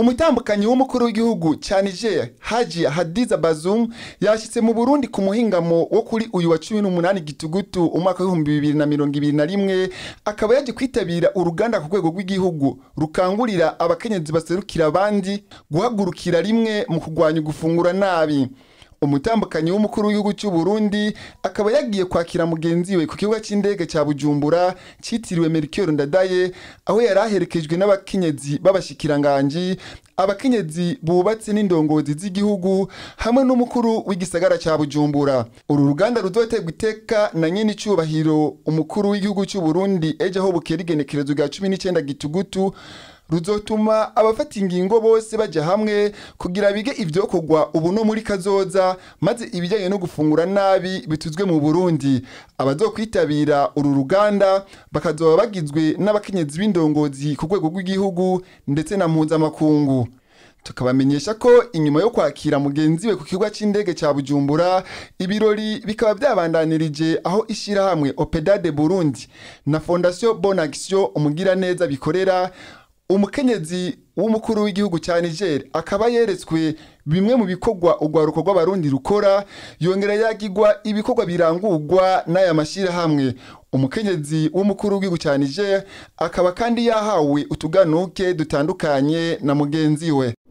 umutambukanyi w'umukuru w'igihugu ca Niger Haji Hadiza Bazoum yashitse mu Burundi ku muhingamo wo kuri uyu wa 18 gitugutu umwaka w'ibihumbi bibiri na mirongo ibiri na rimwe akaba yaje kwitabira uruganda ku rwego rw'igihugu rukangurira abakenyezi baserukira abandi guhagurukira rimwe mu kurwanya gufungura nabi umutambukanyi w'umukuru w'igihugu cy'u Burundi akaba yagiye kwakira mugenzi we ku kibuga cy'indege cya Bujumbura cyitiriwe Melchior Ndadaye aho yari aherekejwe n'abakenyezi b'abashikiranganji abakenyezi bubatse n'indongozi z'igihugu hamwe n'umukuru w'igisagara cya Bujumbura uru ruganda ruzoterwa iteka na nyene icubahiro umukuru w'igihugu cy'u Burundi ejo aho bukera igenekerezo rya 19 gitugutu ruzotuma abafata ingingo bose bajya hamwe kugira bige ivyokorwa ubu no muri kazoza maze ibijyanye no gufungura nabi bituzwe mu Burundi abazokwitabira uru ruganda bakazoba bagizwe n'abakenyezi b'indongozi ku rwego rw'igihugu ndetse na mpuzamakungu tukabamenyesha ko inyuma yo kwakira mugenzi we ku kibuga cy'indege cya Bujumbura ibirori bikaba byabandanirije aho ishyirahamwe Opedade Burundi na Fondation Bonne Action umugiraneza bikorera umukenyezi w'umukuru w'igihugu cya Niger akaba yeretswe bimwe mu bikorwa urwaruko rw'abarundi rukora yongera yagirwa ibikorwa birangurwa n'aya mashyirahamwe umukenyezi w'umukuru w'igihugu cya Niger akaba kandi yahawe utuganuke dutandukanye na mugenzi we